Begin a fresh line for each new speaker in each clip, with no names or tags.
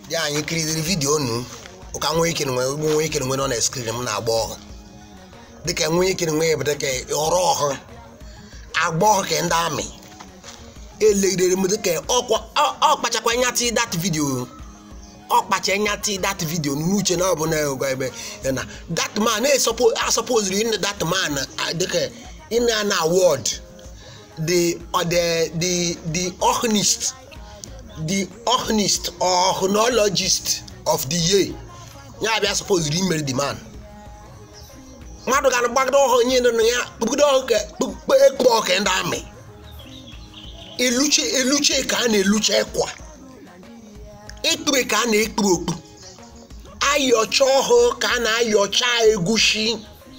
dị anyị kiriri vidiyo nu ụka nwe ike nwe ugbo nwe ike nwe nọ na skrin m na-agba ọhụ dịka nwe ike nwe bụ dịka ọrụ ọhụ agba ọhụ ka ndị amị elegidere m dịka ọkwa ọkpachakwa nyati dat vidiyo ọkpacha nyati dat vidiyo n'uche na ọ bụ na gwa ebe na dat man asọpoziri ịnụ dat man dịka ịna na award the the the the organist the organist or chronologist of the year ya bịa suppose imeri the man mmadụ ga gbagide ọhụ nye nụ ya kpugide ọhụ ka ekpo ọka ndị amị eluche eluche ka a na-eluche ekwa ekpure ka a na-ekpuru okpu ayọcha ọhụ ka a na-ayọcha egusi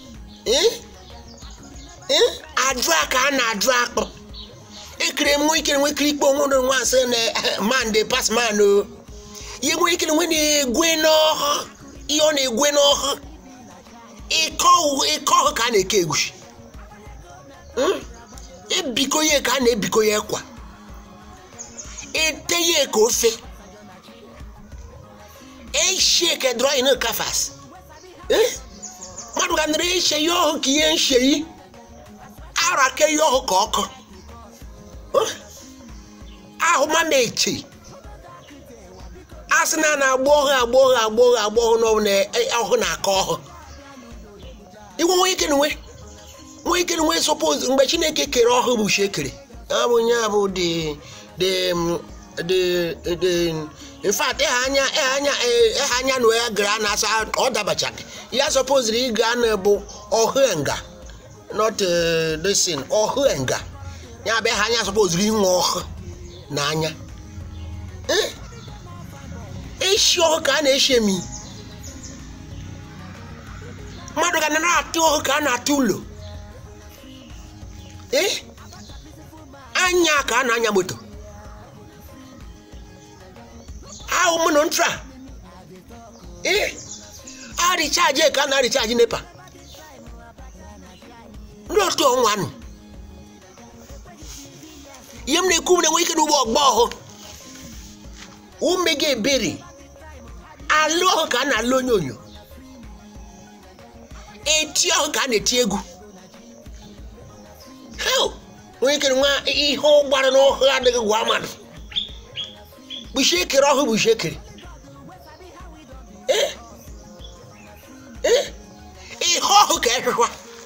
ajụ a ka a na-ajụ akpụ ekere nwe ike nwe kiri ikpe onwe nwa asị na man dey pass man o ihe nwe ike nwe na-egwe n'ọhụ ihe ọ na-egwe n'ọhụ ịkọ ọhụ ka a na-eke egusi ebiko ya ka a na-ebiko ya ekwa ete ya ka ofe eshie ka drọyin kafas mmadụ ga nara eshe ya ọhụ ka ihe nsheyi ara ke ya ọhụ ka ọkụ ahụ mama eche a sị na na-agba ọhụ agba ọhụ agba ọhụ agba ọhụ n'ọhụ na ọhụ na-akọ ọhụ iwe nwe ike nwe nwe ike nwe suppose mgbe chineke kere ọhụ bụ shi ekere ọ bụ ya bụ the the the the in fact ịha anya ịha anya ịha anya na ya gara na asa ọ dabachaghị ya suppose ịga na bụ ọhụ nga not this thing ọhụ nga ya bụ ịha anya suppose inwe ọhụ n'anya eshi ọhụ ka a na-eshi emi mmadụ ga na-atụ ọhụ ka a na-atụ ụlọ ee anya ka a na-anya moto ahụ mụ na ntra ee a richaji ka a na-arichaji nepa ndị otu ọnwa nụ ihe m na-ekwu m na-enwe ike n'ugbo ọgba ọhụ ume gị ebere alụ ọhụ ka a na-alụ onye onyo eti ọhụ ka a na-eti egwu nwee ike nwa ihe ụgbara n'ọhụ adịghị gwa mmadụ bụshi ekere ọhụ bụshi ekere ihe ọhụ ka ehihwa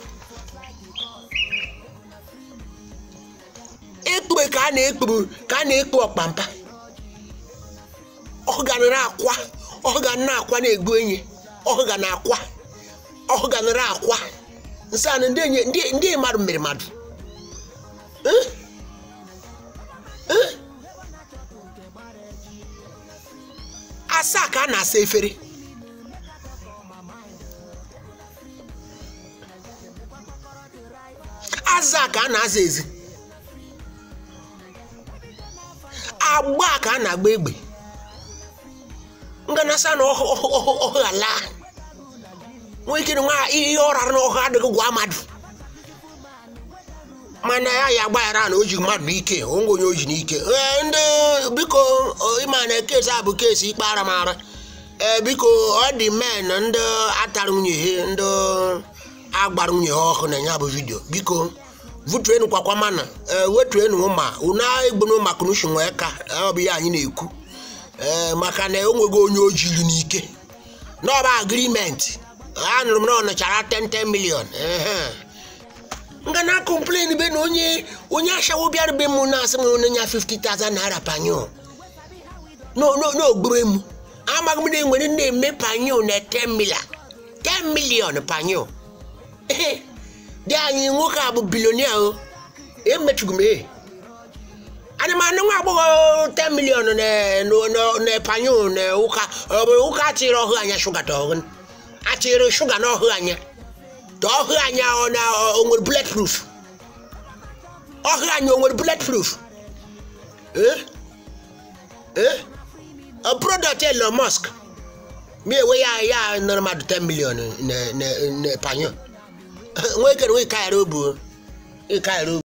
ekpube ka a na-ekpuru ka a na-ekpu ọkpampa ọhụ ga nara akwa ọhụ ga na akwa na-egbu enyi ọhụ ga na akwa ọhụ ga nara akwa nsị anụ ndị mmadụ mere mmadụ asaa ka a na-asa efere aza ka a na-aza ezi agba ka a na-agba egbe nganasa na ọhụ ala nwee ike nwa ihe ọ rara n'ọhụ adịghị gwa mmadụ mana ya ya agbaghara na o ji mmadụ n'ike onwe onye o ji n'ike ndị biko ịma na kesi a bụ kesi ikpe ara mara ee biko ọ dị men ndị atara nwunye ha ndị agbara nwunye ha ọhụụ na ya bụ vidio biko vutuenu kwakwa mana wetuenu ma unu egbunu maka nushi nwee ka ọ bụ ya anyị na-ekwu ee maka na onwego onye o jiri n'ike n'ọba agrimenti anụrụ m na ọ nọchara 10 million nga na complain be na onye onye ashawo bịara be m na-asị m onye nya 50,000 naira panyo n'ogburu emu amaghị m na enwere na-eme panyo na 10 million 10 million panyo dị anyị nwoke a bụ bilonia o emechugu m e ana m anụ nwa agbọghọ 10 million na panyo na ụka ọ bụ ụka atịrị ọhụ anya shuga ta ọhụ atịrị shuga na ọhụ anya ta ọhụ anya ọ na o nwere bullet proof ọhụ anya o nwere bullet proof ee ee ọ product Elon Musk mi ewe ya ya nọrọ mmadụ 10 million na panyo nwekere nwe kaịrị obu ịkaịrị obu